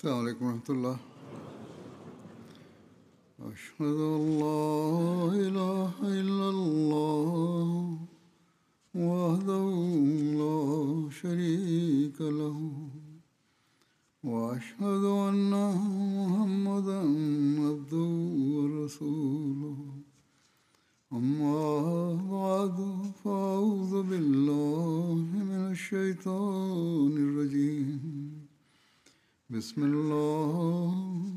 السلام عليكم ورحمة الله أشهد أن لا إله إلا الله وحده لا شريك له وأشهد أن محمدا عبده ورسوله أما بعد فأعوذ بالله من الشيطان الرجيم بسم الله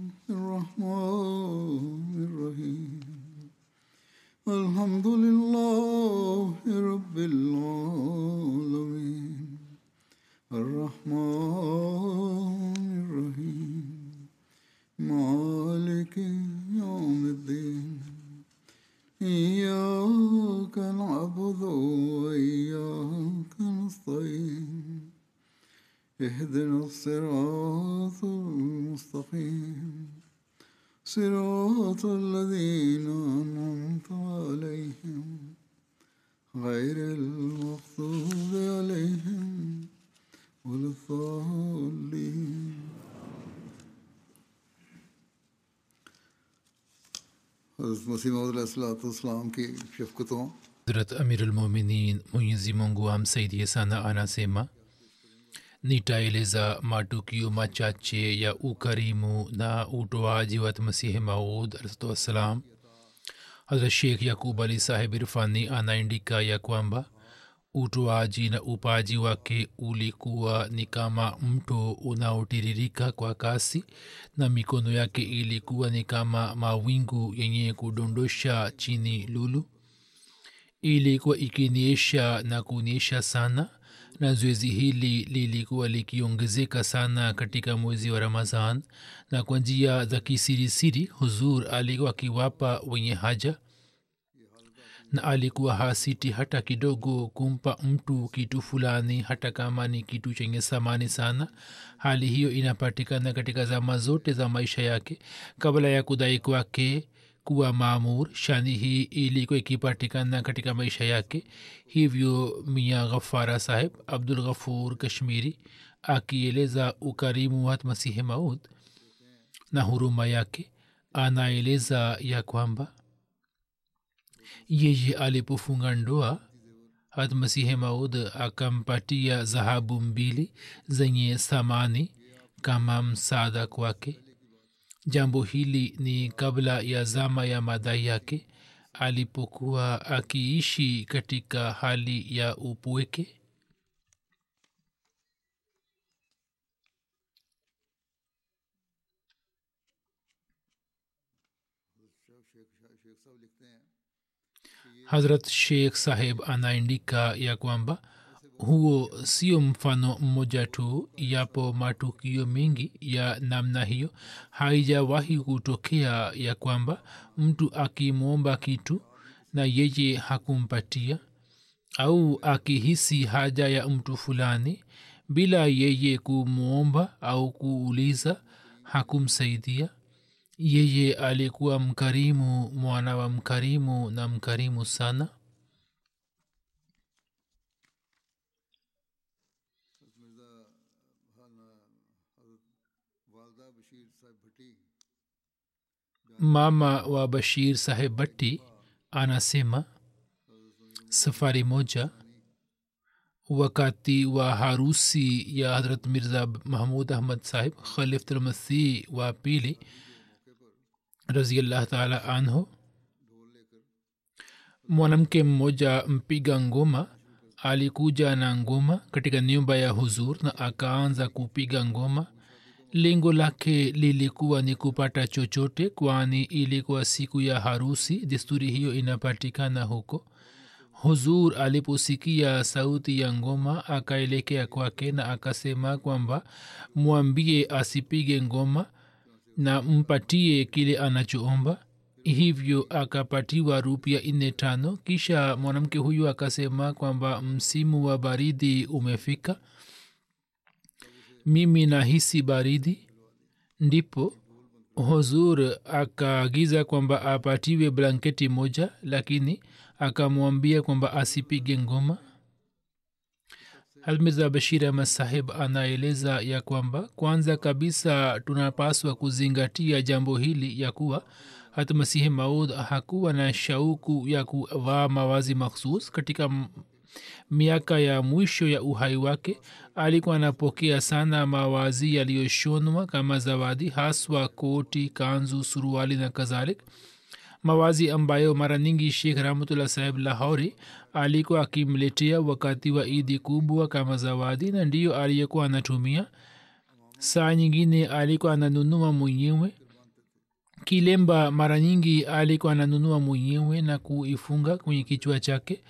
الرحمن الرحيم الحمد لله رب العالمين الرحمن الرحيم مالك يوم الدين إياك نعبد وإياك نستعين اهدنا الصراط المستقيم صراط الذين أنعمت عليهم غير المغضوب عليهم ولا الضالين حضرت مسیح مود की शफकतों Hazrat Amir al-Mominin Mwenyezi Mungu amsaidie sana anasema nitaeleza matukio machache ya ukarimu na utoaji wa masihi maud alssalam hazrat sheikh yakub ali sahib irfani anaandika ya kwamba utoaji na upaji wake ulikuwa ni kama mto unaotiririka kwa kasi na mikono yake ilikuwa ni kama mawingu yenye kudondosha chini lulu ilikuwa ikiniesha na kunyesha sana na zoezi hili lilikuwa likiongezeka sana katika mwezi wa ramazan na kwa njia za kisirisiri huzur alikuwa akiwapa wenye haja na alikuwa hasiti hata kidogo kumpa mtu kitu fulani hata kama ni kitu chenye samani sana hali hiyo inapatikana katika zama zote za maisha yake kabla ya kudai kwake kuwa maamur shani hii ilikuwa ikipatikana katika maisha yake hivyo mia ghafara saheb abdul ghafur kashmiri akieleza ukarimu wa masihi maud na huruma yake anaeleza ya kwamba yeye alipofunga ndoa hat masihi maud akampatia dhahabu mbili zenye thamani kama msaada kwake jambo hili ni kabla ya zama ya madai yake alipokuwa akiishi katika hali ya upweke hazrat sheikh saheb anaandika ya kwamba huo sio mfano mmoja tu yapo matukio mengi ya namna hiyo haijawahi kutokea ya kwamba mtu akimwomba kitu na yeye hakumpatia au akihisi haja ya mtu fulani bila yeye kumwomba au kuuliza hakumsaidia yeye alikuwa mkarimu mwana wa mkarimu na mkarimu sana mama wa bashir saheb batti anasema safari moja wakati wa harusi ya hadrat mirza mahmud ahmad sahib khalifulmasih wa pili raziallah taala anhu mwanamke mmoja mpiga ngoma alikuja na ngoma katika nyumba ya huzur na akaanza kupiga ngoma lengo lake lilikuwa ni kupata chochote kwani ilikuwa siku ya harusi desturi hiyo inapatikana huko huzur aliposikia sauti ya ngoma akaelekea kwake na akasema kwamba mwambie asipige ngoma na mpatie kile anachoomba hivyo akapatiwa rupia nne tano kisha mwanamke huyu akasema kwamba msimu wa baridi umefika mimi nahisi baridi ndipo huzur akaagiza kwamba apatiwe blanketi moja lakini akamwambia kwamba asipige ngoma almirza bashir ahmad sahib anaeleza ya kwamba kwanza kabisa tunapaswa kuzingatia jambo hili ya kuwa hata masihi maud hakuwa na shauku ya kuvaa mawazi makhsus katika m- miaka ya mwisho ya uhai wake alikuwa anapokea sana mawazi yaliyoshonwa kama zawadi haswa koti kanzu suruali na kadhalik mawazi ambayo mara nyingi shekh rahmatullah saheb lahori alikuwa akimletea wakati wa idi kubwa kama zawadi na ndiyo aliyekuwa anatumia saa nyingine alikuwa ananunua mwenyewe kilemba mara nyingi alikuwa ananunua mwenyewe na kuifunga kwenye kichwa chake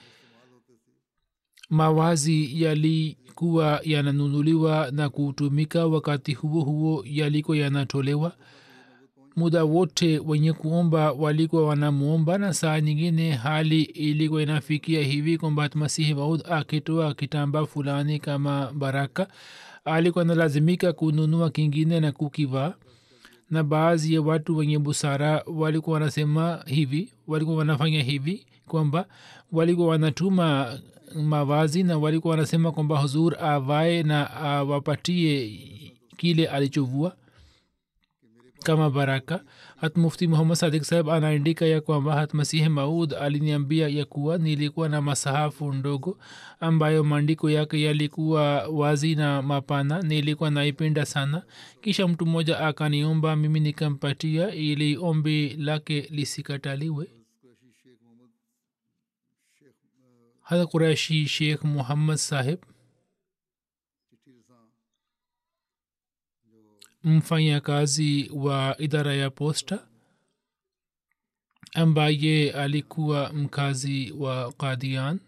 mawazi yalikuwa yananunuliwa na kutumika wakati huo huo yalikuwa yanatolewa muda wote wenye kuomba walikuwa wanamwomba na saa nyingine hali ilikuwa inafikia hivi kwamba masihi maud akitoa kitamba fulani kama baraka alikuwa analazimika kununua kingine na kukivaa na baadhi ya watu wenye busara walikuwa wanasema hivi walikuwa wanafanya hivi kwamba walikuwa wanatuma mavazi na walikuwa wanasema kwamba huzur avae na awapatie kile alichovua kama baraka hat mufti muhammad sadik saheb anaandika ya kwamba hat masihi maud aliniambia ya kuwa nilikuwa na masahafu ndogo ambayo maandiko yake yalikuwa wazi na mapana nilikuwa naipenda sana kisha mtu mmoja akaniomba mimi nikampatia ili ombi lake lisikataliwe hata kureshi sheikh muhammad saheb mfanyakazi wa idara ya posta ambaye alikuwa mkazi wa kadian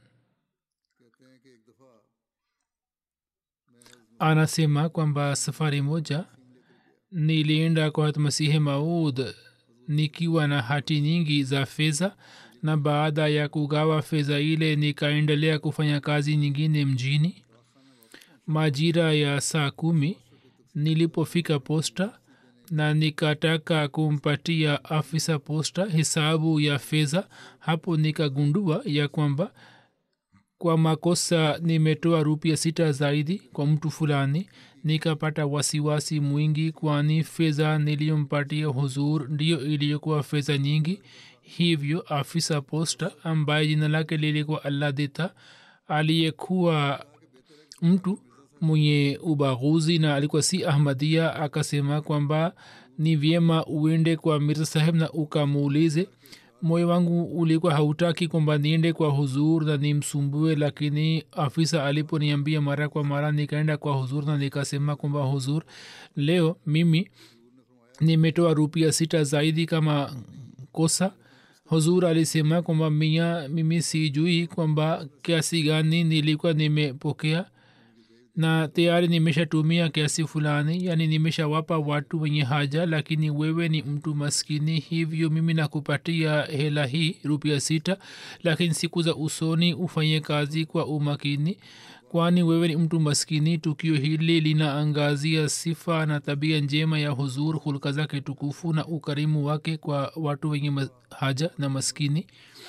anasema kwamba safari moja nilienda kwa masihi maud nikiwa na hati nyingi za fedha na baada ya kugawa fedha ile nikaendelea kufanya kazi nyingine mjini majira ya saa kumi nilipofika posta na nikataka kumpatia afisa posta hesabu ya fedha hapo nikagundua ya kwamba kwa makosa nimetoa rupia sita zaidi kwa mtu fulani nikapata wasiwasi mwingi kwani fedha niliyompatia huzur ndiyo iliyokuwa fedha nyingi hivyo afisa posta ambaye jina lake lilikuwa alladita aliyekuwa mtu mwenye ubaguzi na alikuwa si ahmadia akasema kwamba ni vyema uende kwa mirza saheb na ukamuulize moyo wangu ulikuwa hautaki kwamba niende kwa huzur na nimsumbue lakini afisa aliponiambia mara kwa mara nikaenda kwa huzur na nikasema kwamba huzur leo mimi nimetoa rupia sita zaidi kama kosa huzur alisema kwamba mia mimi sijui kwamba kiasi gani nilikuwa nimepokea na tayari nimeshatumia kiasi fulani yani nimeshawapa watu wenye haja lakini wewe ni mtu maskini hivyo mimi nakupatia hela hii rupia sita lakini siku za usoni ufanye kazi kwa umakini kwani wewe ni mtu maskini tukio hili linaangazia sifa na tabia njema ya huzur hulka zake tukufu na ukarimu wake kwa watu wenye haja na maskini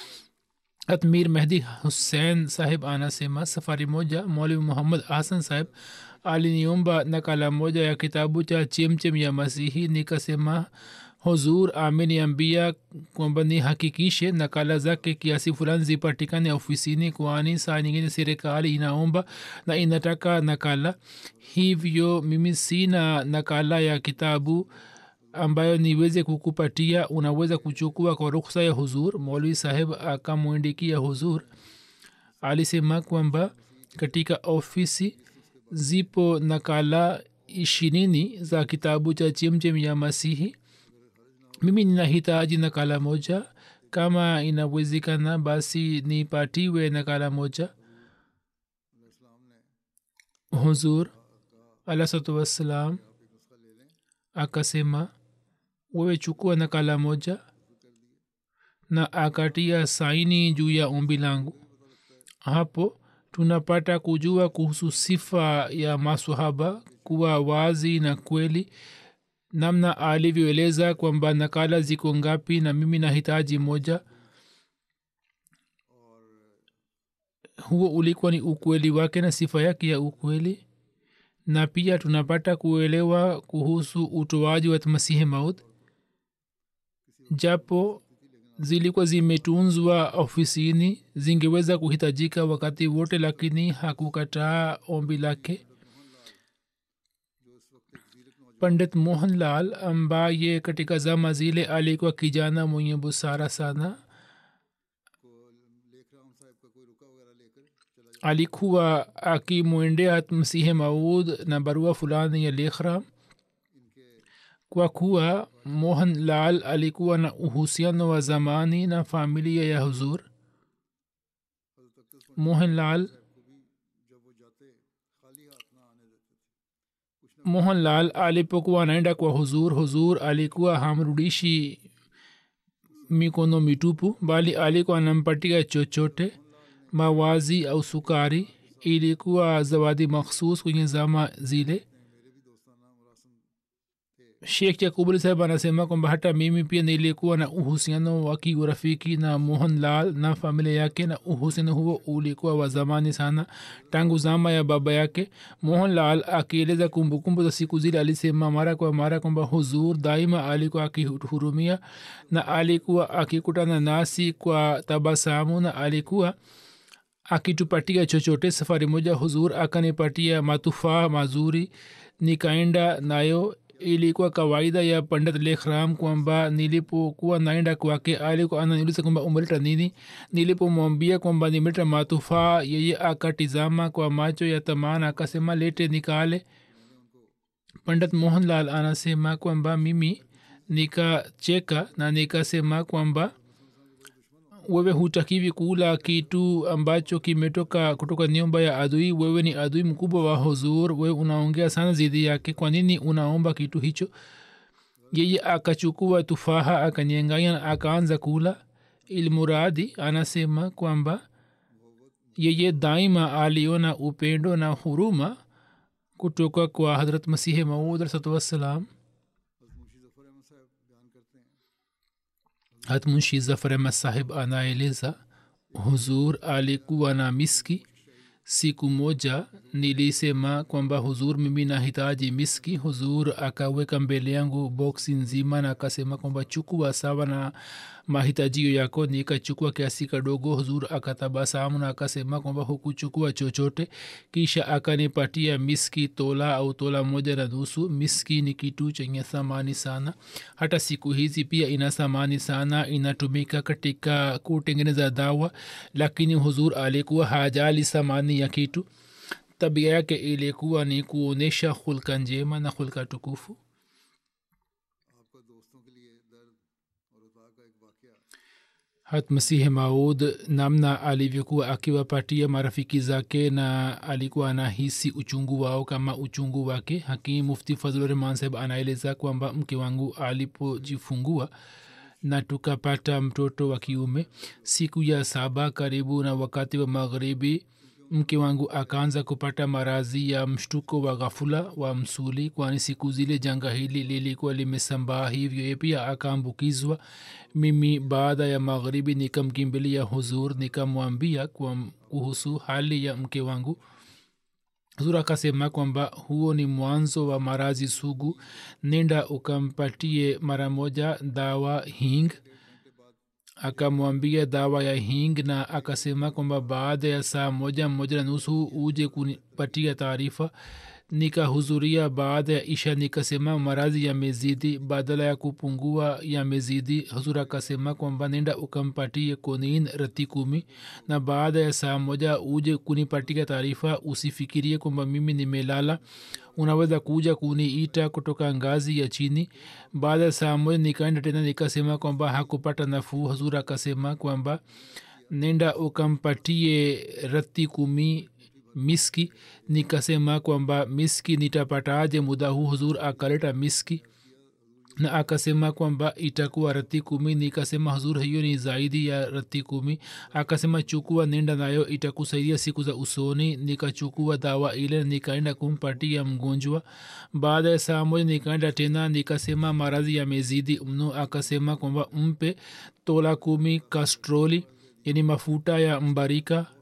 atmir mehdi hussein sahib anasema safari moja mwalimu muhammad hasan sahib aliniomba nakala moja ya kitabu cha chemchem ya masihi nikasema huzur ameniambia kwamba nihakikishe nakala zake kiasi fulani zipatikane ofisini kwani saa nyingine serikali inaomba na inataka nakala hivyo mimi sina nakala ya kitabu ambayo niweze kukupatia unaweza kuchukua kwa ruksa ya huzur maulwi saheb akamwindikia huzur alisema kwamba katika ofisi zipo nakala ishirini za kitabu cha chemchem ya masihi mimi ninahitaji nakala moja kama inawezekana basi nipatiwe nakala moja huzur alahsatu wassalam akasema wewe chukua nakala moja na akatia saini juu ya ombi langu hapo tunapata kujua kuhusu sifa ya masahaba kuwa wazi na kweli namna alivyoeleza kwamba nakala ziko ngapi na mimi nahitaji moja huo ulikuwa ni ukweli wake na sifa yake ya ukweli na pia tunapata kuelewa kuhusu utoaji wa masihi maud japo zilikuwa zimetunzwa ofisini zingeweza kuhitajika wakati wote lakini hakukataa ombi lake pandit mohanlal ambaye katika zama zile alikuwa kijana mwenye busara sana alikuwa akimwendea msihe maud na barua fulani ya lekhram kwa kuwa mohan lal alikuwa na uhusiano wa zamani na familia ya huzur mohan lal mohan lal alipokuwa anaenda kwa huzur huzur alikuwa hamrudishi mikono mitupu bali alikuwa anampatia chochote mawazi au sukari ilikuwa zawadi makhsus kwenye zama zile shekh yakubuli saheb anasema kwamba hata mimi pia nilikuwa na uhusiano wa kiurafiki na mohan lal na familia yake na uhusiano huo ulikuwa wa zamani sana tangu zama ya baba yake mohan lal akieleza kumbukumbu za siku zile alisema mara kwa mara kwamba huzur daima alikuwa akihurumia na alikuwa akikutana nasi kwa tabasamu na alikuwa akitupatia chochote safari moja huzur akanipatia matufaa mazuri nikaenda nayo ilikuwa kawaida ya pandit lekhram kwamba nilipokuwa naenda kwake alikuwa ananiuliza kwamba umeleta nini nilipomwambia kwamba nimeleta matufaa yeye akatizama kwa macho ya tamana akasema lete nikale pandit mohanlal anasema kwamba mimi nikacheka na nikasema kwamba wewe hutakiwi kula kitu ambacho kimetoka kutoka nyumba ya adui wewe ni adui mkubwa wa huzur wewe unaongea sana zidi yake kwa nini unaomba kitu hicho yeye akachukua tufaha akanyenganya na akaanza kula ilmuradi anasema kwamba yeye daima aliona upendo na huruma kutoka kwa hadrat masihi maud alsatu wassalam hatmunshi zafar ahmad sahib anaeleza huzur alikuwa na miski siku moja nilisema kwamba huzur mimi nahitaji miski huzur akaweka mbele yangu boksi nzima na akasema kwamba chukua sawa na mahitajio yako nikachukua kiasi kadogo huzur akatabasamu na akasema kwamba hukuchukua chochote kisha akanipatia miski tola au tola moja na nusu miski ni kitu chenye thamani sana hata siku hizi pia ina thamani sana inatumika katika kutengeneza dawa lakini huzur alikuwa hajali thamani ya kitu tabia yake ilikuwa ni kuonyesha hulka njema na hulka tukufu hat masihi maud namna alivyokuwa akiwapatia marafiki zake na alikuwa anahisi uchungu wao kama uchungu wake hakim mufti fazlurahman saheb anaeleza kwamba mke wangu alipojifungua na tukapata mtoto wa kiume siku ya saba karibu na wakati wa magharibi mke wangu akaanza kupata marazi ya mshtuko wa ghafula wa msuli kwani siku zile janga hili lilikuwa limesambaa hivyo ye pia akaambukizwa mimi baada ya magharibi nikamkimbilia huzur nikamwambia kuhusu hali ya mke wangu huzur akasema kwamba huo ni mwanzo wa marazi sugu nenda ukampatie mara moja dawa hing akamwambia dawa ya hing na akasema kwamba baada ya saa moja moja na nusu uje kunipatia taarifa nikahudhuria baada ya isha nikasema maradhi yamezidi badala ya kupungua yamezidi huzur akasema kwamba nenda ukampatie konin rati kumi na baada ya saa moja uje kunipatia taarifa usifikirie kwamba mimi nimelala unaweza kuja kuniita kutoka ngazi ya chini baada ya saa moja nikaenda tena nikasema kwamba hakupata nafuu huzur akasema kwamba nenda ukampatie rati kumi miski nikasema kwamba miski nitapataje muda huu huzur akaleta miski na akasema kwamba itakuwa rati kumi nikasema huzur hiyo ni zaidi ya rati kumi akasema chukua nenda nayo itakusaidia siku za usoni nikachukua dawa ile nikaenda kumpatia mgonjwa baada ya saa moja nikaenda tena nikasema maradhi yamezidi mno akasema kwamba mpe tola kumi kastroli yani mafuta ya mbarika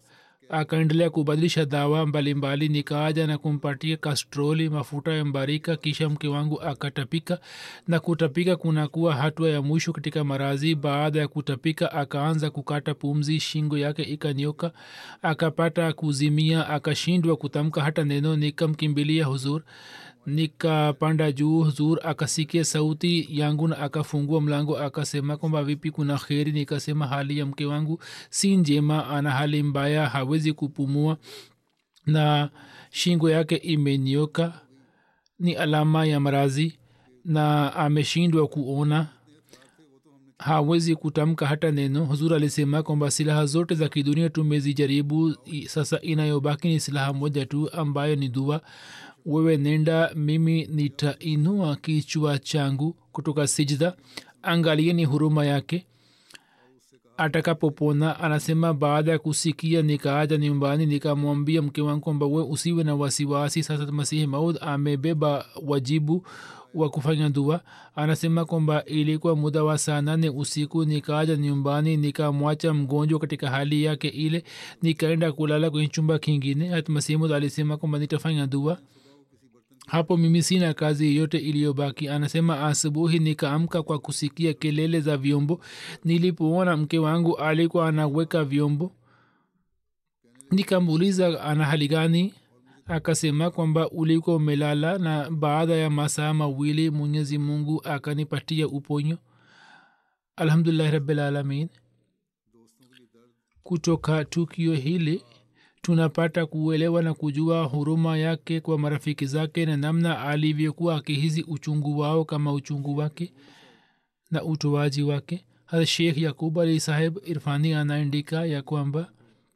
akaendelea kubadilisha dawa mbalimbali nikaaja na kumpatia kastroli mafuta ya mbarika kisha mke wangu akatapika na kutapika kunakuwa hatua ya mwisho katika marazi baada ya kutapika akaanza kukata pumzi shingo yake ikanyoka akapata kuzimia akashindwa kutamka hata neno nikamkimbilia huzur nikapanda juu huzur akasikia sauti yangu na akafungua mlango akasema kwamba vipi kuna kheri nikasema hali ya mke wangu si njema ana hali mbaya hawezi kupumua na shingo yake imenioka ni alama ya marazi na ameshindwa kuona hawezi kutamka hata neno huzur alisema kwamba silaha zote za kidunia tumezijaribu sasa inayobaki ni silaha moja tu ambayo ni dua wewe nenda mimi nitainua kichwa changu kutoka sijda angalieni huruma yake atakapopona anasema baada ya kusikia nikaaja nyumbani nikamwambia mke wangu kwamba we usiwe na wasiwasi sasa masihi maud amebeba wajibu wa kufanya dua anasema kwamba ilikuwa muda wa saa nane usiku nikaaja nyumbani nikamwacha mgonjwa katika hali yake ile nikaenda kulala kwenye chumba kingine hatmasimud alisema kwamba nitafanya dua hapo mimi sina kazi yeyote iliyobaki anasema asubuhi nikaamka kwa kusikia kelele za vyombo nilipoona mke wangu alikuwa anaweka vyombo nikamuuliza ana hali gani akasema kwamba ulikuwa umelala na baada ya masaa mawili mwenyezi mungu akanipatia uponyo alhamdulillahi rabilalamin kutoka tukio hili tunapata kuelewa na kujua huruma yake kwa marafiki zake na namna alivyokuwa akihisi uchungu wao kama uchungu wake na utoaji wake hata shekh yakub ali saheb irfani anaandika ya kwamba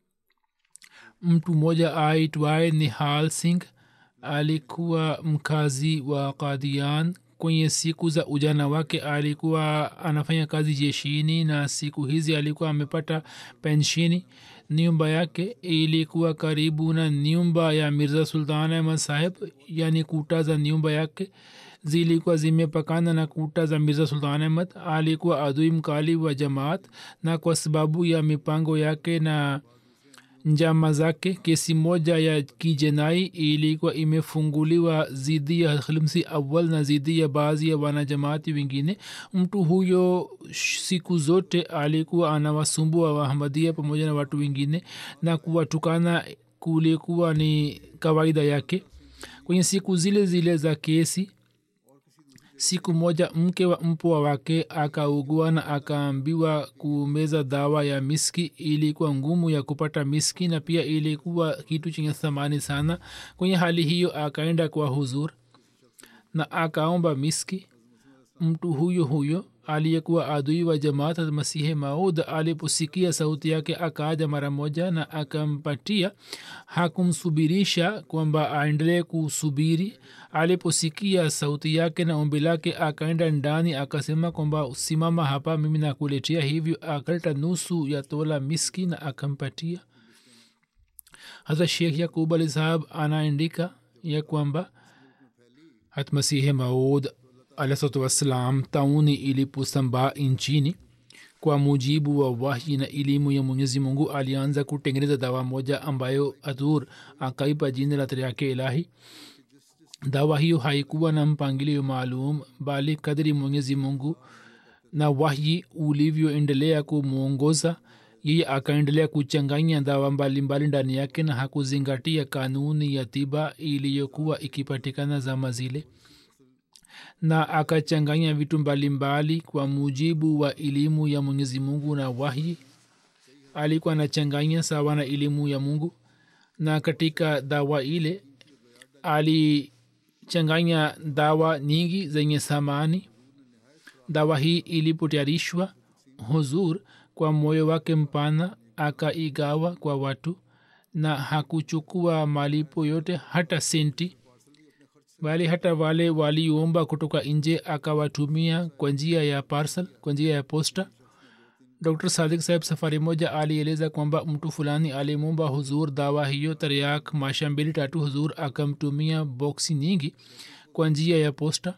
mtu mmoja aitwaye nihal singh alikuwa mkazi wa kadian kwenye siku za ujana wake alikuwa anafanya kazi jeshini na siku hizi alikuwa amepata penshini nyumba yake ilikuwa karibu na nyumba ya mirza sultan ahmad saheb yani kuta za nyumba yake zilikuwa zimepakana na kuta za mirza sultan ahmad alikuwa adui mkali wa jamaat na kwa sababu ya mipango yake na njama zake kesi moja ya kijenai ilikuwa imefunguliwa zidi ya khilmsi awal na zidi ya baadhi ya wanajamaati wengine mtu huyo siku zote alikuwa anawasumbua wahamadia pamoja na watu wengine na kuwatukana kulikuwa ni kawaida yake kwenye siku zile zile za kesi siku moja mke wa mpwa wake akaugua na akaambiwa kumeza dawa ya miski ilikuwa ngumu ya kupata miski na pia ilikuwa kitu chenye thamani sana kwenye hali hiyo akaenda kwa huzur na akaomba miski mtu huyo huyo aliyekuwa adui wa jamaat masihe maud aliposikia sauti yake akaaja mara moja na akampatia hakumsubirisha kwamba aendelee kusubiri aliposikia sauti yake na ombi lake akaenda ndani akasema kwamba simama hapa mimi nakuletea hivyo akaleta nusu ya tola miski na akampatia hata shekh yakub ali sahab anaandika ya kwamba hatmasihe maud alahsatu wassalam tauni iliposambaa nchini kwa mujibu wa wahyi na elimu ya mwenyezi mungu alianza kutengeneza dawa moja ambayo adhur akaipa jina la yake ilahi dawa hiyo haikuwa na mpangilio maalum bali kadri mwenyezi mungu na wahyi ulivyoendelea kumwongoza yeye akaendelea kuchanganya dawa mbalimbali ndani yake na hakuzingatia kanuni ya tiba iliyokuwa ikipatikana zama zile na akachanganya vitu mbalimbali kwa mujibu wa elimu ya mwenyezi mungu na wahyi alikuwa anachanganya sawa na elimu ya mungu na katika dawa ile alichanganya dawa nyingi zenye samani dawa hii ilipotayarishwa huzur kwa moyo wake mpana akaigawa kwa watu na hakuchukua malipo yote hata senti bali hata wale waliomba kutoka nje akawatumia kwa njia ya parcel kwa njia ya posta dr sadik saheb safari moja alieleza kwamba mtu fulani alimomba huzur dawa hiyo tariak masha mbili tatu huzur akamtumia boksi nyingi kwa njia ya posta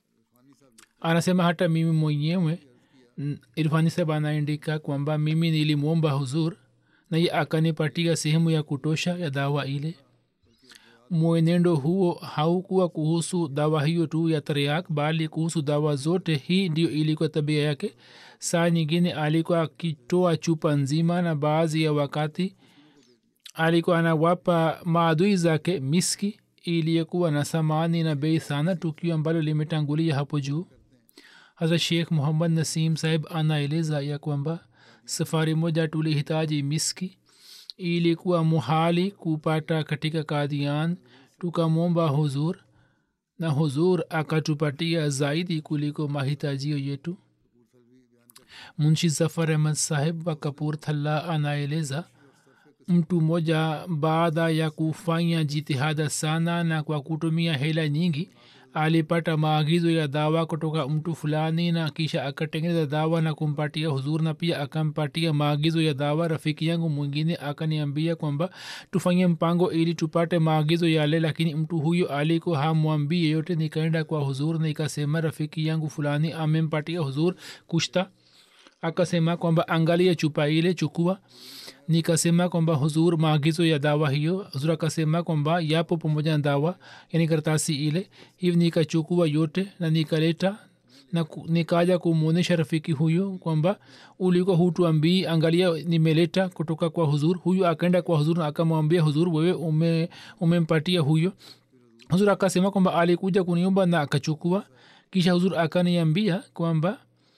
anasema hata mimi mwenyewe irfani saheb anaandika kwamba mimi nilimwomba huzur na ye akanipatia sehemu ya kutosha ya dawa ile mwenendo huo haukuwa kuhusu dawa hiyo tu ya tariak bali kuhusu dawa zote hii ndio ilikuwa tabia yake saa nyingine alikuwa akitoa chupa nzima na baadhi ya wakati alikuwa anawapa maadui zake miski iliyokuwa na samani na bei sana tukio ambalo limetangulia hapo juu hasa sheikh muhammad nasim sahib anaeleza ya kwamba safari moja tulihitaji miski ilikuwa muhali kupata katika kadian tukamwomba huzur na huzur akatupatia zaidi kuliko mahitajio yetu munshi zafar ahmad sahib wa kapur thalla anaeleza mtu mmoja baada ya kufanya jitihada sana na kwa kutumia hela nyingi alipata maagizo ya dawa kutoka mtu fulani na kisha akatengeneza dawa na kumpatia huzur na pia akampatia maagizo ya dawa rafiki yangu mwingine akaniambia kwamba tufanye mpango ili tupate maagizo yale lakini mtu huyo aliko hamwambii yeyote nikaenda kwa huzur na ikasema rafiki yangu fulani amempatia huzur kushta akasema kwamba angalia chupa ile chukua nikasema kwamba huzur maagizo ya dawa hiyo huzur akasema kwamba yapo pamoja na dawa yani karatasi ile hivi nikachukua yote na nikaleta na nikaja kumwonyesha rafiki huyo kwamba ulikuwa hutuambii angalia nimeleta kutoka kwa huzur huyu akaenda kwa huzur na akamwambia huzur wewe ume, umempatia huyo huzur akasema kwamba alikuja kuniomba na akachukua kisha huzur akaniambia kwamba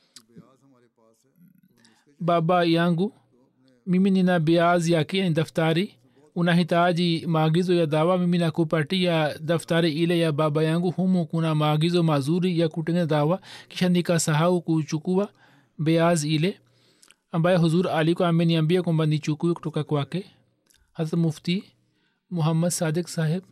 baba yangu mimi nina biazi yake ni daftari unahitaji maagizo ya dawa mimi nakupatia daftari ile ya baba yangu humu kuna maagizo mazuri ya kutengeneza dawa kisha nikasahau kuchukua beaz ile ambaye huzur alikuwa ameniambia kwamba nichukue kutoka kwake hasa mufti muhammad sadik saheb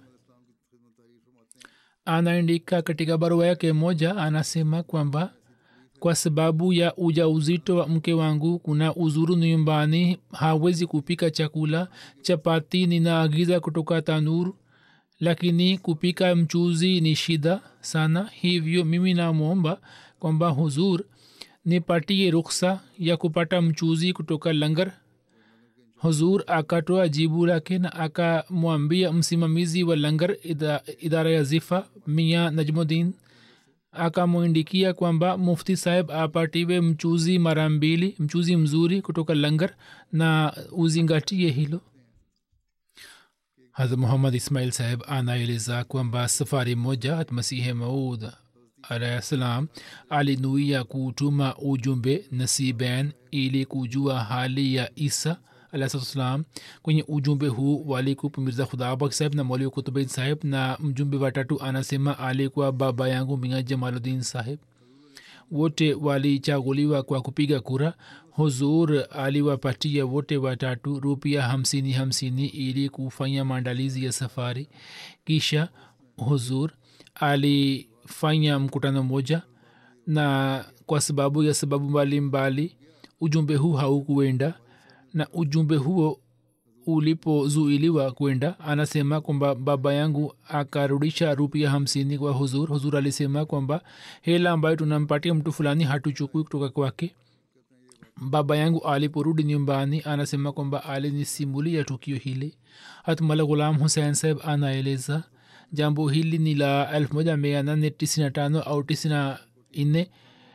anaandika katika barua yake moja anasema kwamba kwa sababu ya uja uzito wa mke wangu kuna uzuru nyumbani hawezi kupika chakula chapati ninaagiza kutoka tanur lakini kupika mchuzi ni shida sana hivyo mimi namwomba kwamba huzur nipatie ruksa ya kupata mchuzi kutoka langar huzur akatoa jibu lake na akamwambia msimamizi wa langar ida, idara ya zifa mia najmudin akamwindikia kwamba mufti saheb apatiwe mchuzi mara mbili mchuzi mzuri kutoka langar na uzingatie hilo haz muhammad ismail saheb anaeleza kwamba safari moja masihe maud alahi salam alinuia kutuma ujumbe nasiben ili kujua hali ya isa alahsalam kwenye ujumbe huu walikupa mirza khudabak saheb na mwalimu kutubain saheb na mjumbe watatu anasema alikuwa baba yangu mia jamaludin saheb wote walichaguliwa kwa kupiga kura huzur aliwapatia wote watatu rupia hamsini hamsini ili kufanya maandalizi ya safari kisha huzur alifanya mkutano moja na kwa sababu ya sababu mbalimbali ujumbe huu haukuenda na ujumbe huo ulipozuiliwa kwenda anasema kwamba baba yangu akarudisha rupia hamsini kwa huzur huzur alisema kwamba hela ambayo tunampatia mtu fulani hatuchukui kutoka kwake baba yangu aliporudi nyumbani anasema kwamba alinisimulia tukio hili hatmala ghulam husein saheb anaeleza jambo hili ni la elfu moja mia nane tisini tano au tisini nne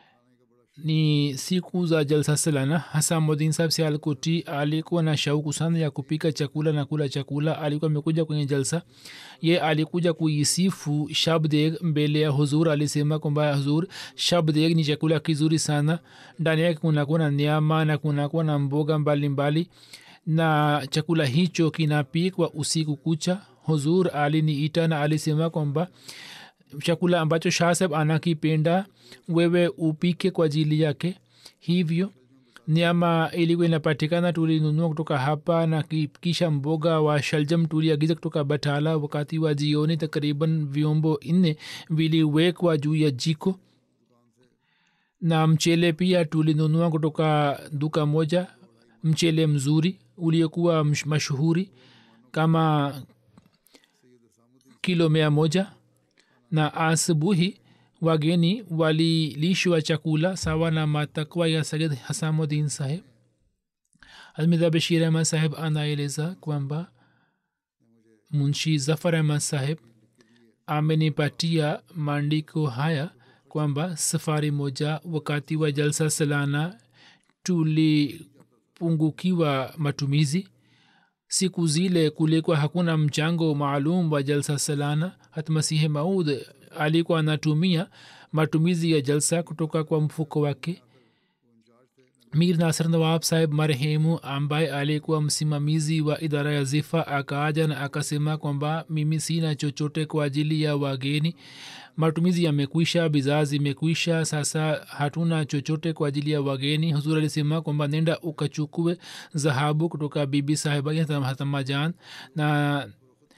ni siku za jalsa salana hasa modin sahab sialkoti alikuwa na shauku sana ya kupika chakula na kula chakula alikuwa amekuja kwenye jalsa ye alikuja kuisifu shabdeg mbele ya huzur alisema kwamba huzur shabdeg ni chakula kizuri sana ndani yake kunakuwa na nyama na kunakuwa na mboga mbalimbali mbali. na chakula hicho kinapikwa usiku kucha huzur aliniita na alisema kwamba chakula ambacho shahsab anakipenda wewe upike kwa ajili yake hivyo nyama ilikuwa inapatikana tulinunua kutoka hapa na kisha mboga wa shaljam tuliagiza kutoka batala wakati wa jioni takriban vyombo nne viliwekwa juu ya jiko na mchele pia tulinunua kutoka duka moja mchele mzuri uliokuwa mashuhuri kama kilo mia moja na asubuhi wageni walilishwa chakula sawa na matakwa ya sayid hasamudin saheb almidha bashir ahmad saheb anaeleza kwamba munshi zafar ahmad saheb amenipatia maandiko haya kwamba safari moja wakati wa jalsa salana tulipungukiwa matumizi siku zile kulikuwa hakuna mchango maalum wa jalsa salana hata masihi maud alikuwa anatumia matumizi ya jalsa kutoka kwa mfuko wake mir nasr nawab saheb marehemu ambaye alikuwa msimamizi wa idara ya zifa akaaja na akasema kwamba mimi sina chochote kwa ajili ya wageni matumizi yamekwisha bidhaa zimekwisha sasa hatuna chochote kwa ajili ya wageni huzur alisema kwamba nenda ukachukue dhahabu kutoka bibi sahiba hatamajan na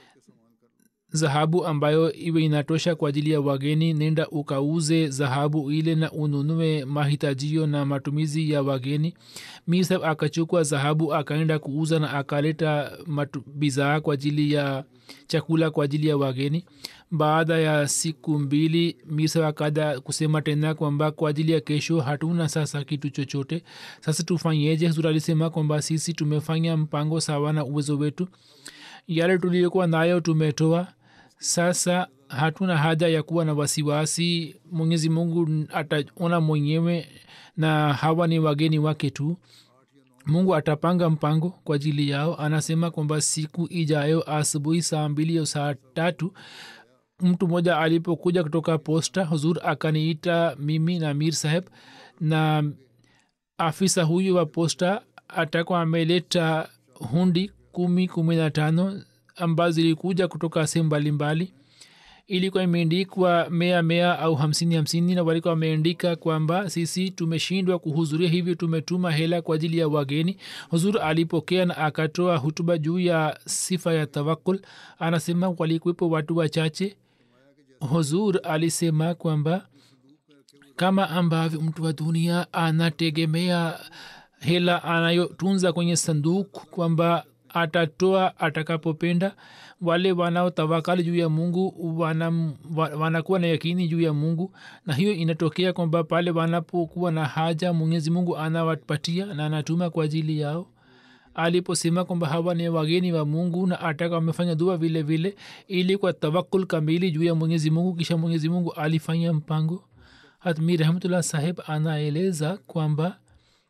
dhahabu ambayo iwe inatosha kwa ajili ya wageni nenda ukauze dhahabu ile na ununue mahitajio na matumizi ya wageni misab akachukua dhahabu akaenda kuuza na akaleta bidhaa kwa ajili ya chakula kwa ajili ya wageni baada ya siku mbili misa akada kusema tena kwamba kwa ajili ya kesho hatuna sasa kitu chochote sasa tufanyeje huzur alisema kwamba sisi tumefanya mpango sawa na uwezo wetu yale tuliyokuwa nayo tumetoa sasa hatuna haja ya kuwa na wasiwasi mwenyezi mungu ataona mwenyewe na hawa ni wageni wake tu mungu atapanga mpango kwa ajili yao anasema kwamba siku ijayo asubuhi saa mbili au saa tatu mtu mmoja alipokuja kutoka posta huzur akaniita mimi na mir saheb na afisa huyu wa posta atakuwa ameleta hundi kumi kumi na tano ambazo zilikuja kutoka sehemu mbalimbali ilikuwa imeandikwa mea mea au hamsini hamsini na walikuwa wameandika kwamba sisi tumeshindwa kuhudhuria hivyo tumetuma hela kwa ajili ya wageni huzur alipokea na akatoa hutuba juu ya sifa ya tawakul anasema walikuwepo watu wachache huzur alisema kwamba kama ambavyo mtu wa dunia anategemea hela anayotunza kwenye sanduku kwamba atatoa atakapopenda wale wanaotawakali juu ya mungu wana, wanakuwa na yakini juu ya mungu na hiyo inatokea kwamba pale wanapokuwa na haja mwenyezi mungu anawapatia na anatuma kwa ajili yao aliposema kwamba hawa ni wageni wa mungu na ataka wamefanya dua vile vile ili kwa tawakul kamili juu ya mwenyezi mungu kisha mwenyezi mungu alifanya mpango hatmi rahmatullah saheb anaeleza kwamba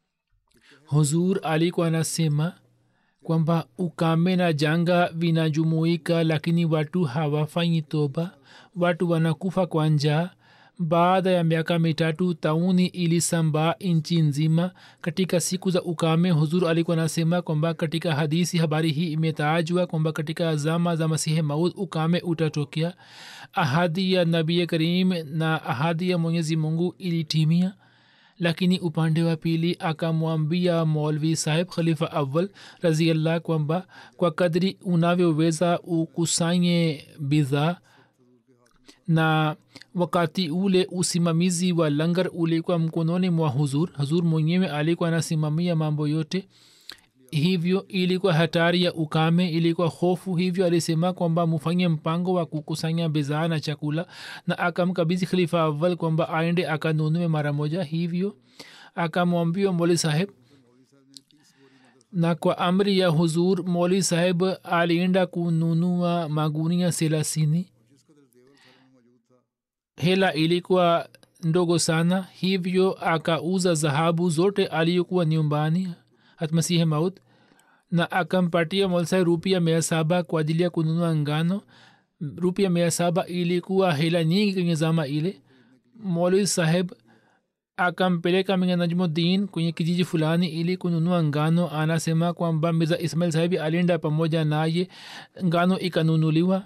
huzur alikuwa anasema kwamba ukame na janga vinajumuika lakini watu hawafanyi toba watu wanakufa kwa njaa baada ya miaka mitatu tauni ilisambaa nchi nzima katika siku za ukame huzur alikuwa anasema kwamba katika hadisi habari hii imetajwa kwamba katika zama za masihi maud ukame utatokea ahadi ya nabii karim na ahadi ya mwenyezi mungu ilitimia lakini upande wa pili akamwambia molvi saheb khalifa awal raziallah kwamba kwa kadri unavyoweza ukusanye bidhaa na wakati ule usimamizi wa langar ulikuwa mkononi mwa huzur huzur mwenyewe alikuwa anasimamia mambo yote hivyo ilikuwa hatari ya ukame ilikuwa hofu hivyo alisema kwamba mufanye mpango wa kukusanya bidhaa na chakula na akamkabizi khalifa awal kwamba aende akanunue mara moja hivyo akamwambia moli saheb na kwa amri ya huzur moli saheb alienda kununua magunia selasini hela ilikuwa ndogo sana hivyo akauza dhahabu zote aliyokuwa nyumbani hatmasihi maut na akampatia molsai rupia mia saba kwa ajili ya kununua ngano rupia mia saba ilikuwa hela nyingi kwenye zama ile moli saheb akampeleka minga najmuddin kwenye kijiji fulani ili kununua ngano anasema kwamba mirza ismail sahibi alienda pamoja naye ngano ikanunuliwa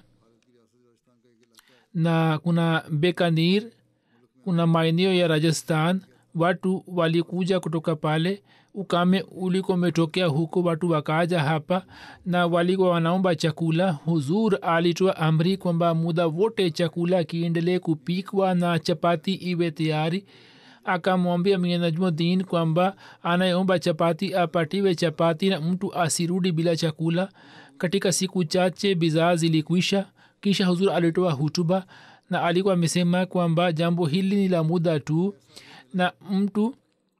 na kuna bekanir kuna maeneo ya rajasthan watu walikuja kutoka pale ukame uliko umetokea huko watu wakaja hapa na walikuwa wanaomba chakula huzur alitoa amri kwamba muda wote chakula kiendelee kupikwa na chapati iwe tayari akamwambia mwenye najmuddin kwamba anayeomba chapati apatiwe chapati na mtu asirudi bila chakula katika siku chache bidhaa zilikwisha kisha huzur alitoa hutuba na alikuwa amesema kwamba jambo hili ni la muda tu na mtu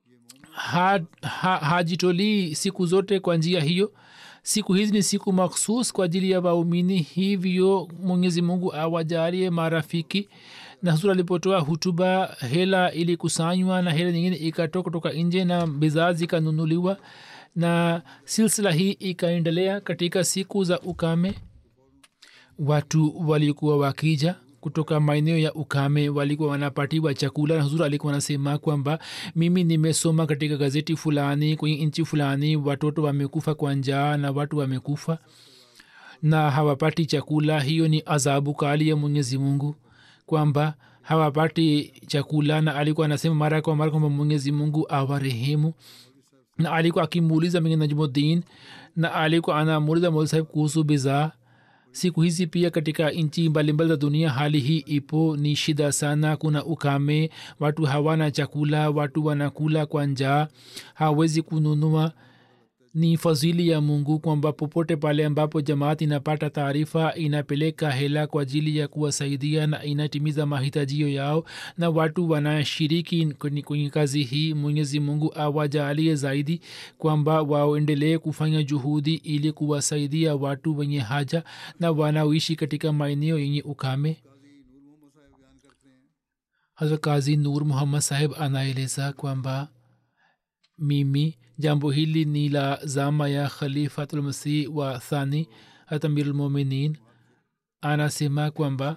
ha, ha, hajitolii siku zote kwa njia hiyo siku hizi ni siku makhsus kwa ajili ya waumini hivyo mwenyezi mungu awajalie marafiki na huzur alipotoa hutuba hela ilikusanywa na hela nyingine ikatoka kutoka nje na bidhaa zikanunuliwa na silsila hii ikaendelea katika siku za ukame watu walikuwa wakija kutoka maeneo ya ukame walikuwa wanapatiwa chakula na huzuri alikuwa anasema kwamba mimi nimesoma katika gazeti fulani kwenye nchi fulani watoto wamekufa kwa njaa na watu wamekufa na hawapati chakula hiyo ni adhabu kali ya mwenyezi mungu kwamba hawapati chakula na alikuwa anasema mara kwa mara kwamba mwenyezi mungu awarehemu na alikuwa akimuuliza mengine najmuddin na alikuwa anamuuliza mola sahib kuhusu bidhaa siku hizi pia katika nchi mbalimbali za dunia hali hii ipo ni shida sana kuna ukame watu hawana chakula watu wanakula kwa njaa hawezi kununua ni fadhili ya mungu kwamba popote pale ambapo jamaat inapata taarifa inapeleka hela kwa ajili ya kuwasaidia na inatimiza mahitajio yao na watu wanashiriki kwenye kwenye kazi hii mwenyezi mungu awajalie zaidi kwamba waendelee kufanya juhudi ili kuwasaidia watu wenye haja na wanaoishi katika maeneo yenye ukame hazrat kazi nur muhammad saheb anaeleza kwamba mimi jambo hili ni la zama ya khalifatulmasih wa thani hat amirulmuminin anasema kwamba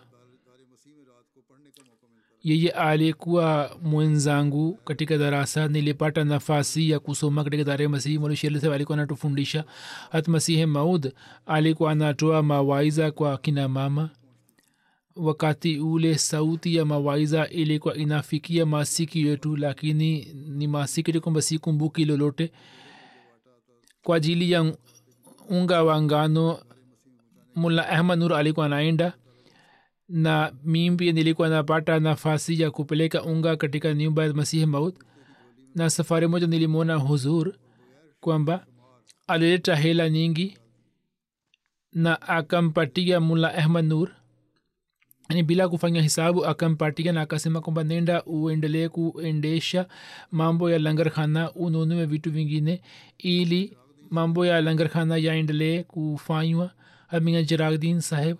yeye alikuwa mwenzangu katika darasa nilipata nafasi ya kusoma katika dara masihi molishelsab alikuwa anatufundisha hat masihi maud alikuwa anatoa mawaiza kwa kina mama wakati ule sauti ya mawaiza ilikuwa inafikia masiki yetu lakini ni masiki kwamba sikumbuki lolote kwa ajili ya unga wa ngano mulla ahmad nur alikuwa anaenda na mimi pia nilikuwa napata nafasi ya kupeleka unga katika nyumba ya masihi maut na safari moja nilimwona huzur kwamba alileta hela nyingi na akampatia mulla ahmad nur ni bila kufanya hisabu akampatia na akasema kwamba nenda uendelee kuendesha mambo ya langarkhana ununue vitu vingine ili mambo ya langarkhana yaendelee kufanywa aminga jiragdin saheb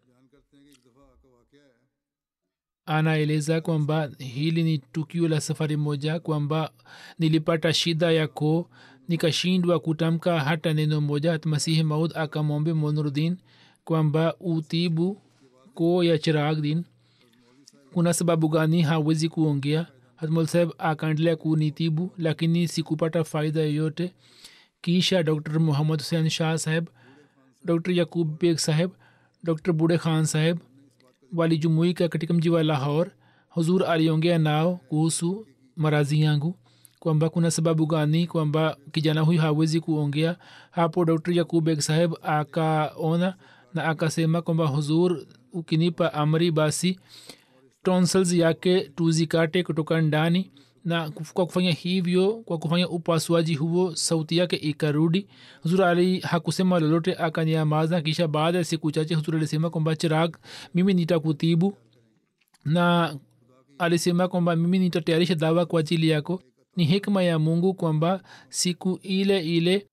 anaeleza kwamba hili ni tukio la safari moja kwamba nilipata shida ya koo nikashindwa kutamka hata neno moja hat masihi maud akamwombe monurdin kwamba utibu koo ya chirag din kuna sababu gani hawezi kuongea hatmul saheb akaendelea kunitibu lakini sikupata faida yoyote kisha dr muhammad husein shah saheb dr yakub beg saheb dr bude khan saheb walijumuika katika mji wa lahor huzur aliongea nao kuhusu marazi yangu kwamba kuna sababu gani kwamba kijana huyu hawezi kuongea hapo dr yakub beg saheb akaona na akasema kwamba huzur ukinipa amri basi tonsils yake tuzikate kutoka ndani na kwa kufanya hivyo kwa kufanya upasuaji huo sauti yake ikarudi huzur ali hakusema lolote akanyamaza kisha baada ya siku chache huzur alisema kwamba chirag mimi nitakutibu na alisema kwamba mimi nitatayarisha dawa kwa ajili yako ni hikma ya mungu kwamba siku ile ile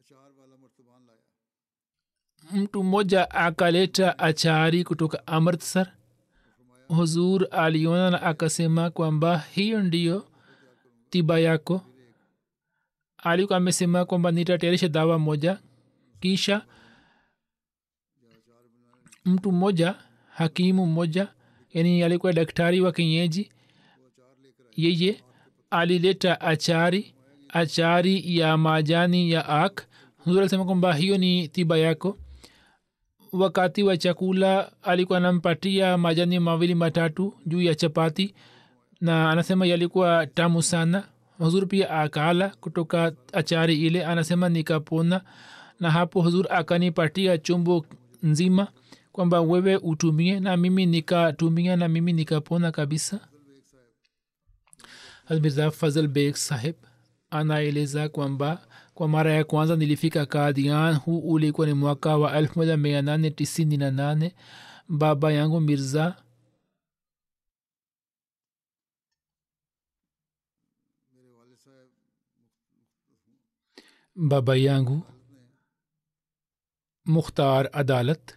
mtu mmoja akaleta achari kutoka amritsar huzur aliona na akasema kwamba hiyo ndiyo tiba yako alikuwa amesema kwamba nitatayarisha dawa moja kisha mtu mmoja hakimu mmoja yani alikuwa daktari wa kienyeji yeye alileta achari achari ya majani ya ak huzur alisema kwamba hiyo ni tiba yako wakati wa chakula alikuwa anampatia majani mawili matatu juu ya chapati na anasema yalikuwa tamu sana huzur pia akala kutoka achari ile anasema nikapona na hapo huzur akanipatia chombo nzima kwamba wewe utumie na mimi nikatumia na mimi nikapona kabisa mirza fazl beg saheb anaeleza kwamba kwa mara ya kwanza nilifika kadian huu ulikuwa ni mwaka wa 1898 baba yangu mirza baba yangu mukhtar adalat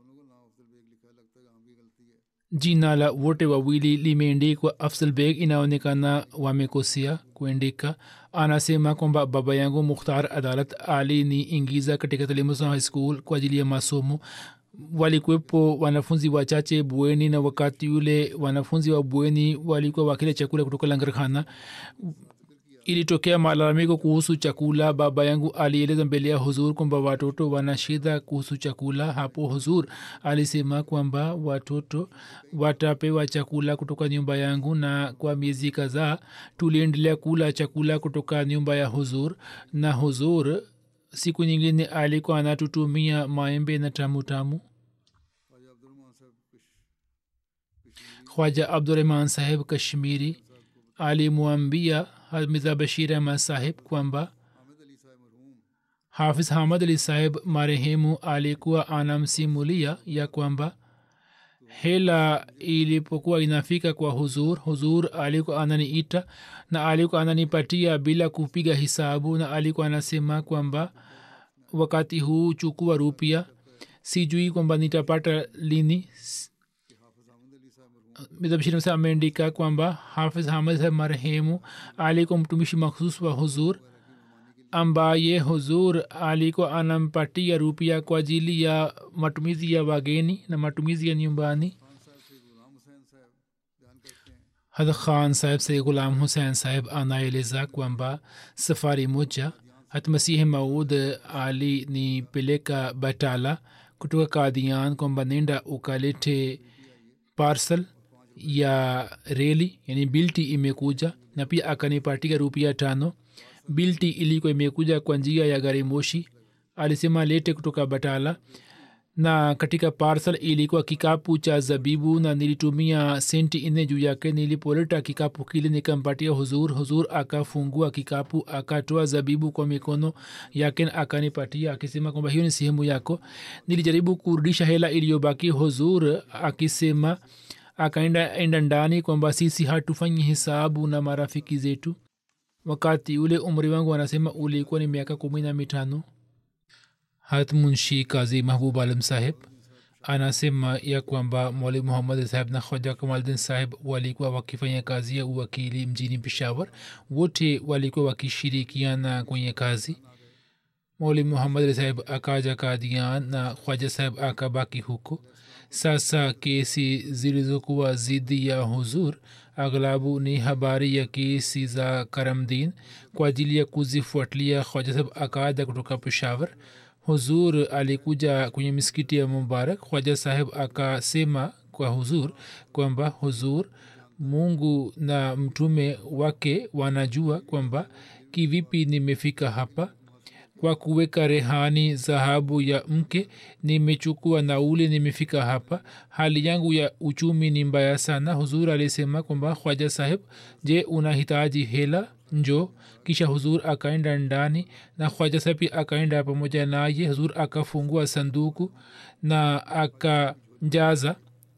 jina la wote wawili limeendikwa afsal beg inaonekana wamekosea kuendika anasema kwamba baba yangu mukhtar adalat aliniingiza katika talimusa high school kwa ajili ya masomo walikuwepo wanafunzi wachache bweni na wakati yule wanafunzi wa bweni walikuwa wakile chakula kutoka langarkhana ilitokea malalamiko kuhusu chakula baba yangu alieleza mbele ya huzur kwamba watoto wana shida kuhusu chakula hapo huzur alisema kwamba watoto watapewa chakula kutoka nyumba yangu na kwa miezi kadhaa tuliendelea kula chakula kutoka nyumba ya huzur na huzur siku nyingine alikuwa anatutumia maembe na tamu tamu khwaja abdurahman saheb kashmiri alimwambia mirza bashir ahmad saheb kwamba hafiz hamad ali saheb marehemu alikuwa anamsimulia ya kwamba hela ilipokuwa inafika kwa huzur huzur alikuwa ananiita na alikuwa ananipatia bila kupiga hisabu na alikuwa anasema kwamba wakati huu chukua rupia sijui kwamba nitapata lini bishir ameandika kwamba hafiz hamad saheb marehemu alikuwa mtumishi makhsus wa huzur ambaye huzur alikuwa anampatia rupia kwa ajili ya matumizi ya wageni na matumizi ya nyumbani had khan saheb se gulam hussein saheb anaeleza kwamba safari moja hat masihi maud alinipeleka batala kutoka kadian kwamba nenda ukalete parcel ya reli yani bilti imekuja na pia akanipatia rupia tano bilti ilikuwa imekuja kwa njia ya gari moshi alisema lete kutoka batala na katika parcel ilikuwa kikapu cha zabibu na nilitumia senti nne juu yake nilipoleta kikapu kile nikampatia huzur huzur akafungua kikapu akatoa zabibu kwa mikono yake akanipatia akisema kwamba hiyo ni sehemu yako nilijaribu kurudisha hela iliyobaki huzur akisema akaenda enda ndani kwamba sisi hatufanyi hisabu na marafiki zetu wakati ule umri wangu anasema ulikuwa ni miaka kumi na mitano hat munshi kazi mahbub alam saheb anasema ya kwamba mwalimu muhammad saheb na khoja kamaldin saheb walikuwa wakifanya kazi ya uwakili mjini peshawar wote walikuwa wakishirikiana kwenye kazi mwalimu muhammad saheb akaja kadian na khwaja saheb akabaki huko sasa kesi zilizokuwa zidi ya huzur aghlabu ni habari ya kesi za karamdin kwa ajili ya kuzifuatilia khwaja saheb akaja kutoka peshawar huzur alikuja kwenye misikiti ya mubarak khwaja saheb akasema kwa huzur kwamba huzur mungu na mtume wake wanajua kwamba kivipi nimefika hapa kwa kuweka rehani dhahabu ya mke nimechukua nauli nimefika hapa hali yangu ya uchumi ni mbaya sana huzur alisema kwamba khwaja saheb je unahitaji hela njo kisha huzur akaenda ndani na khwaja saheb pia akaenda pamoja naye huzur akafungua sanduku na akajaza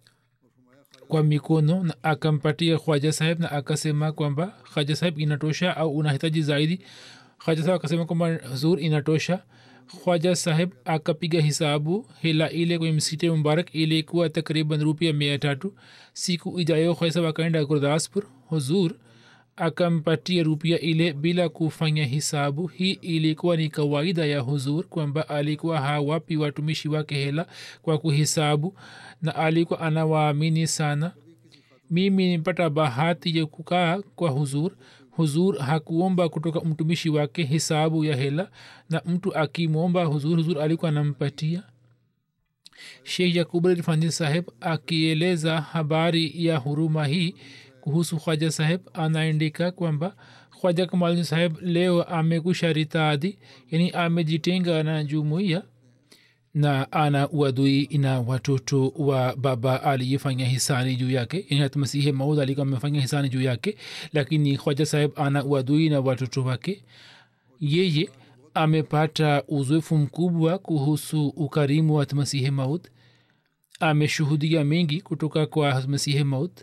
kwa mikono na akampatia khwaja saheb na akasema kwamba khwaja saheb inatosha au unahitaji zaidi khwaja saheb akasema kwamba huzur inatosha khwaja saheb akapiga hisabu hela ile kwenye msikiti mubarak ilikuwa takriban rupia mia tatu siku ijayo khwaja saheb akaenda gurdaspur huzur akampatia rupia ile bila kufanya hisabu hii ilikuwa ni kawaida ya huzur kwamba alikuwa hawapi watumishi wake hela kwa kuhisabu na alikuwa anawaamini sana mimi nimpata bahati ya kukaa kwa huzur huzur hakuomba kutoka mtumishi wake hisabu ya hela na mtu akimwomba huzur huzur alikuwa anampatia sheikh yakub rifani saheb akieleza habari ya huruma hii kuhusu khwaja saheb anaandika kwamba khwaja kamalni saheb leo amekusha ritadi yani amejitenga na jumuiya na ana uadui na watoto wa baba aliyefanya hisani juu yake yani hata masihi maud alikuwa amefanya hisani juu yake lakini khwaja saheb ana uadui na watoto wake yeye amepata uzoefu mkubwa kuhusu ukarimu wa masihi maud ameshuhudia mengi kutoka kwa masihi maud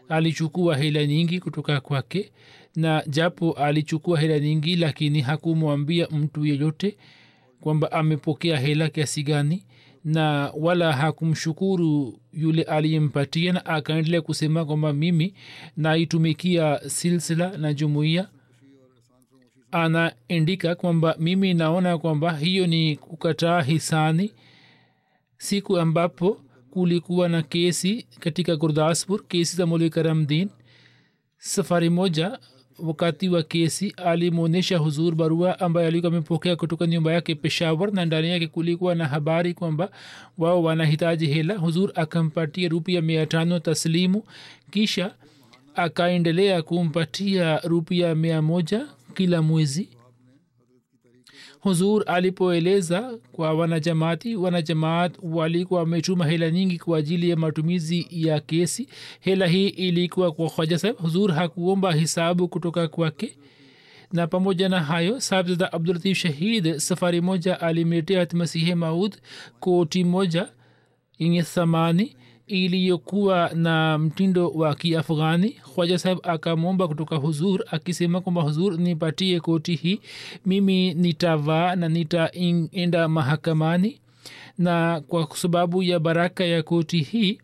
alichukua hela nyingi kutoka kwake na japo alichukua hela nyingi lakini hakumwambia mtu yeyote kwamba amepokea hela kiasi gani na wala hakumshukuru yule aliyempatia na akaendelea kusema kwamba mimi naitumikia silsila na jumuiya anaandika kwamba mimi naona kwamba hiyo ni kukataa hisani siku ambapo kulikuwa na kesi katika gurdaspur kesi za muli karamdin safari moja wakati wa kesi alimwonyesha huzur barua ambaye alikuwa amepokea kutoka nyumba yake peshawar na ndani yake kulikuwa na habari kwamba wao wanahitaji hela huzur akampatia rupia mia tano taslimu kisha akaendelea kumpatia rupia mia moja kila mwezi huzur alipoeleza kwa wanajamaati wanajamaat walikuwa wametuma hela nyingi kwa ajili ya matumizi ya kesi hela hii ilikuwa kwa hoja saheb huzur hakuomba hisabu kutoka kwake na pamoja na hayo sabzada abdulatif shahid safari moja alimletea masihe maud koti moja yenye thamani iliyokuwa na mtindo wa kiafghani khwaja saheb akamwomba kutoka huzur akisema kwamba huzur nipatie koti hii mimi nitavaa na nitaenda mahakamani na kwa sababu ya baraka ya koti hii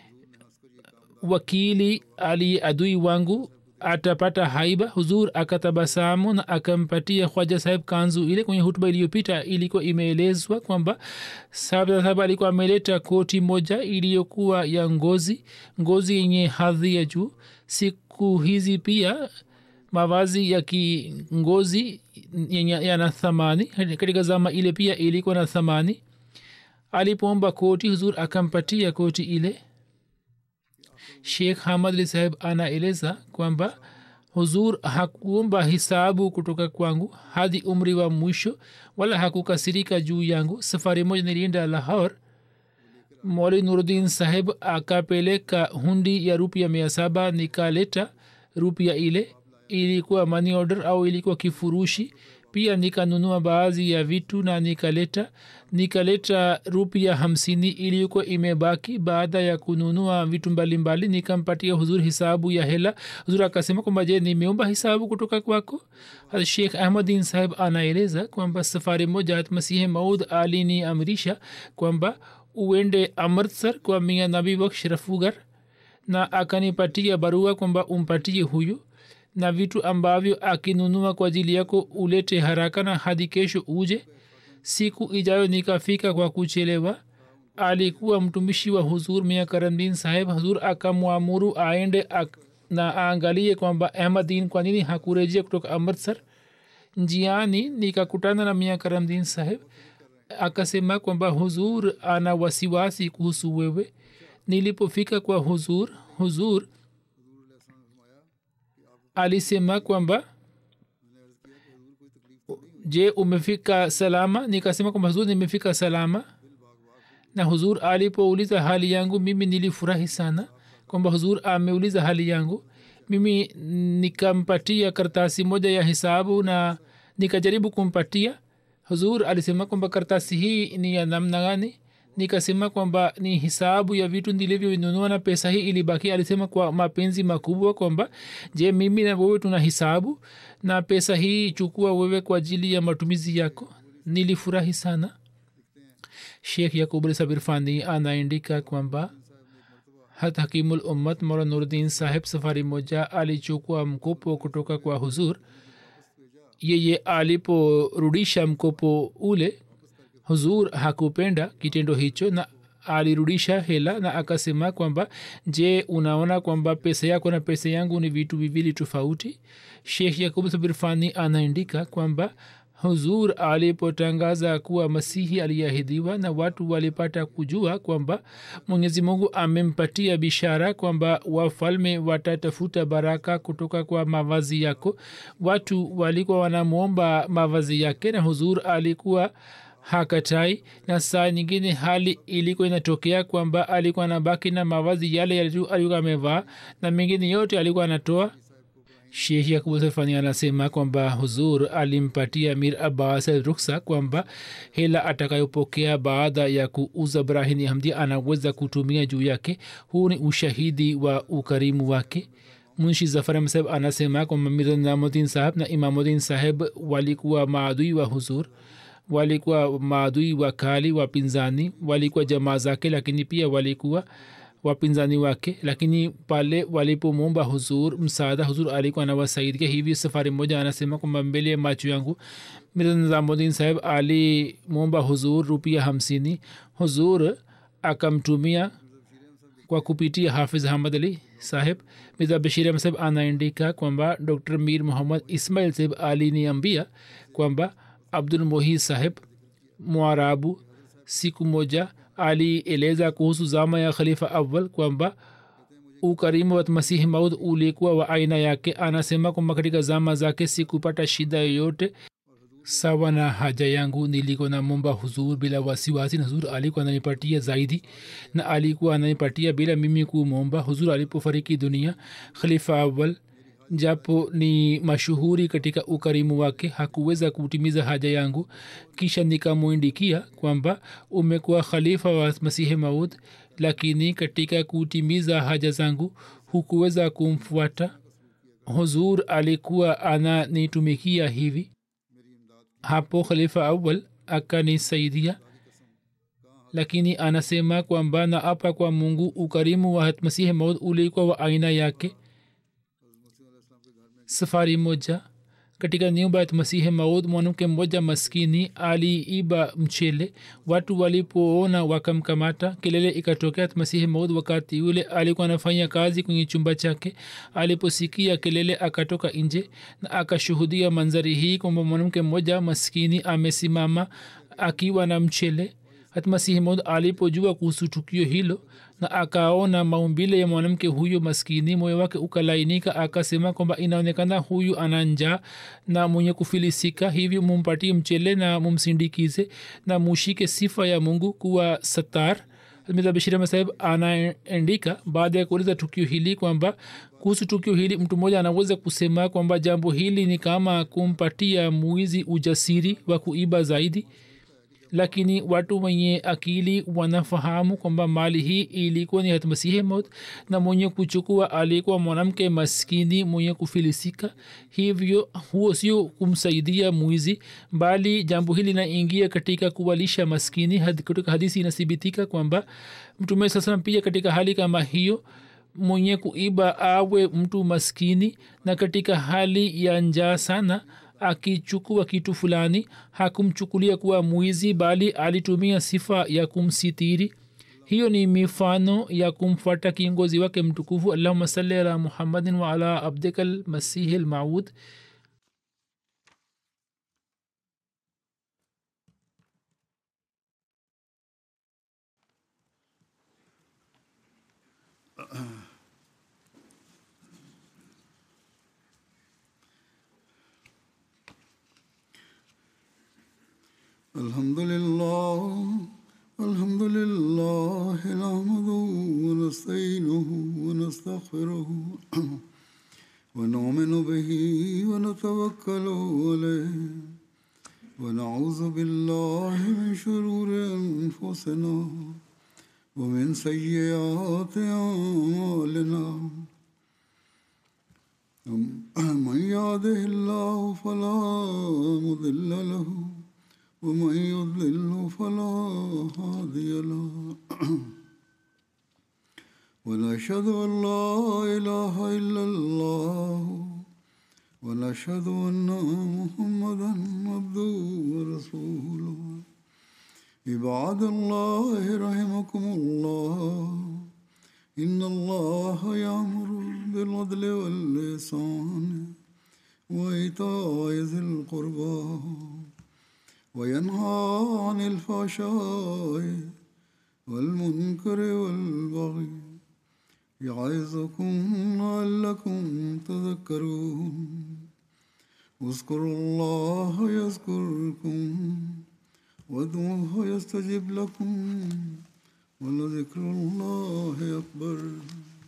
wakili ali adui wangu atapata haiba huzur akatabasamu na akampatia khwaja saheb kanzu ile kwenye hutuba iliyopita ilikuwa imeelezwa kwamba sahab alikuwa ameleta koti moja iliyokuwa ya ngozi ngozi yenye hadhi ya juu siku hizi pia mavazi ya kingozi yana thamani katika zama ile pia ilikuwa na thamani alipoomba koti huzur akampatia koti ile shekh hamad ali saheb anaeleza kwamba huzur hakuomba hisabu kutoka kwangu hadi umri wa mwisho wala hakukasirika juu yangu safari moja nilienda lahor moli nurudin saheb akapeleka hundi ya rupia mia saba nikaleta rupia ile ilikuwa money order au ilikuwa kifurushi pia nikanunua baadhi ya vitu na nikaleta nikaleta rupia hamsini iliyokuwa imebaki baada ya kununua vitu mbalimbali nikampatia huzur hisabu ya hela huzur akasema kwamba je nimeomba hisabu kutoka kwako shekh ahmadin saheb anaeleza kwamba safari moja masihi maud alini amrisha kwamba uende amritsar kwa mia nabi baksh rafugar na akanipatia barua kwamba umpatie huyu na vitu ambavyo akinunua kwa ajili yako ulete haraka na hadi kesho uje siku ijayo nikafika kwa kuchelewa alikuwa mtumishi wa huzur mia karamdin saheb huzur akamwamuru aende ak, na aangalie kwamba ahmadin kwa nini hakurejea kutoka amritsar njiani nikakutana na mia karamdin saheb akasema kwamba huzur ana wasiwasi kuhusu wewe nilipofika kwa huzur huzur alisema kwamba je umefika salama nikasema kwamba huzur nimefika salama na huzur alipouliza hali yangu mimi nilifurahi sana kwamba huzur ameuliza hali yangu mimi nikampatia kartasi moja ya hisabu na nikajaribu kumpatia huzur alisema kwamba kartasi hii ni ya namna gani nikasema kwamba ni hisabu ya vitu nilivyovinunua na pesa hii ilibaki alisema kwa mapenzi makubwa kwamba je mimi na wewe tuna hisabu na pesa hii chukua wewe kwa ajili ya matumizi yako nilifurahi sana shekh yakub sabirfani anaandika kwamba hat hakimul ummat mola nurdin saheb safari moja alichukua mkopo kutoka kwa huzur yeye aliporudisha mkopo ule huzur hakupenda kitendo hicho na alirudisha hela na akasema kwamba je unaona kwamba pesa yako na pesa yangu ni vitu viwili tofauti shekh yakub sabirfani anaandika kwamba huzur alipotangaza kuwa masihi aliahidiwa na watu walipata kujua kwamba mwenyezi mungu amempatia bishara kwamba wafalme watatafuta baraka kutoka kwa mavazi yako watu walikuwa wanamwomba mavazi yake na huzur alikuwa hakatai na saa nyingine hali ilikuwa inatokea kwamba alikuwa anabaki na mavazi yale alikuwa amevaa na mengine yote alikuwa anatoa shekh yakub safani anasema kwamba huzur alimpatia mir abbas ruksa kwamba hela atakayopokea baada ya kuuza brahini hamdi anaweza kutumia juu yake huu ni ushahidi wa ukarimu wake munshi zafar saheb anasema kwamba mir namuddin saheb na imamuddin saheb walikuwa maadui wa huzur walikuwa maadui wakali wapinzani walikuwa jamaa zake lakini pia walikuwa wapinzani wake lakini pale walipomwomba huzur msaada huzur alikuwa anawasaidia hivi safari moja anasema kwamba mbele ya macho yangu mirza nizamudin saheb alimwomba huzur rupia hamsini huzur akamtumia kwa kupitia hafiz hamad ali saheb mirza bashir ahmad saheb anaandika kwamba dr mir muhammad ismail saheb aliniambia kwamba abdul mohi saheb mwarabu siku moja alieleza kuhusu zama ya khalifa awal kwamba ukarimu wa masihi maud ulikuwa wa aina yake anasema kwamba katika zama zake sikupata shida yoyote sawa na haja yangu nilikuwa na momba huzur bila wasiwasi na huzur alikuwa ananipatia zaidi na alikuwa ananipatia bila mimi kumomba huzur alipofariki dunia khalifa awal japo ni mashuhuri katika ukarimu wake hakuweza kutimiza haja yangu kisha nikamwindikia kwamba umekuwa khalifa wa masihi maud lakini katika kutimiza haja zangu hukuweza kumfuata huzur alikuwa ananitumikia hivi hapo khalifa awal akanisaidia lakini anasema kwamba na apa kwa mungu ukarimu wa masihi maud ulikuwa wa aina yake safari moja katika nyumba ya masihi maud mwanamke mmoja maskini aliiba mchele watu walipoona wakamkamata kelele ikatokea masihi maud wakati yule alikuwa anafanya kazi kwenye chumba chake aliposikia kelele akatoka nje na akashuhudia manzari hii kwamba mwanamke mmoja maskini amesimama akiwa na mchele hatmasihi maud alipojua kuhusu tukio hilo na akaona maumbile ya mwanamke huyo maskini moyo wake ukalainika akasema kwamba inaonekana huyu ana njaa na mwenye kufilisika hivi mumpatie mchele na mumsindikize na mushike sifa ya mungu kuwa satar bashir saheb anaandika baada ya kueleza tukio hili kwamba kuhusu tukio hili mtu mmoja anaweza kusema kwamba jambo hili ni kama kumpatia mwizi ujasiri wa kuiba zaidi lakini watu wenye akili wanafahamu kwamba mali hii ilikuwa ni hatmasihi maut na mwenye kuchukua alikuwa mwanamke maskini mwenye kufilisika hivyo huo sio kumsaidia mwizi bali jambo hili linaingia katika kuwalisha maskini Had, katika hadisi inathibitika kwamba mtume sasa pia katika hali kama hiyo mwenye kuiba awe mtu maskini na katika hali ya njaa sana akichukua kitu fulani hakumchukulia kuwa mwizi bali alitumia sifa ya kumsitiri hiyo ni mifano ya kumfuata kiongozi wake mtukufu allahuma salli ala muhammadin waala abdika lmasihi lmaud الحمد لله الحمد لله نحمده ونستعينه ونستغفره ونؤمن به ونتوكل عليه ونعوذ بالله من شرور انفسنا ومن سيئات اعمالنا من يهده الله فلا مضل له ومن يضلل فلا هادي له ونشهد ان لا اله الا الله ونشهد ان محمدا عبده ورسوله عباد الله رحمكم الله ان الله يامر بالعدل واللسان وايتاء ذي القربى وينهى عن الفحشاء والمنكر والبغي يعظكم لعلكم تذكرون اذكروا الله يذكركم وادعوه يستجب لكم ولذكر الله أكبر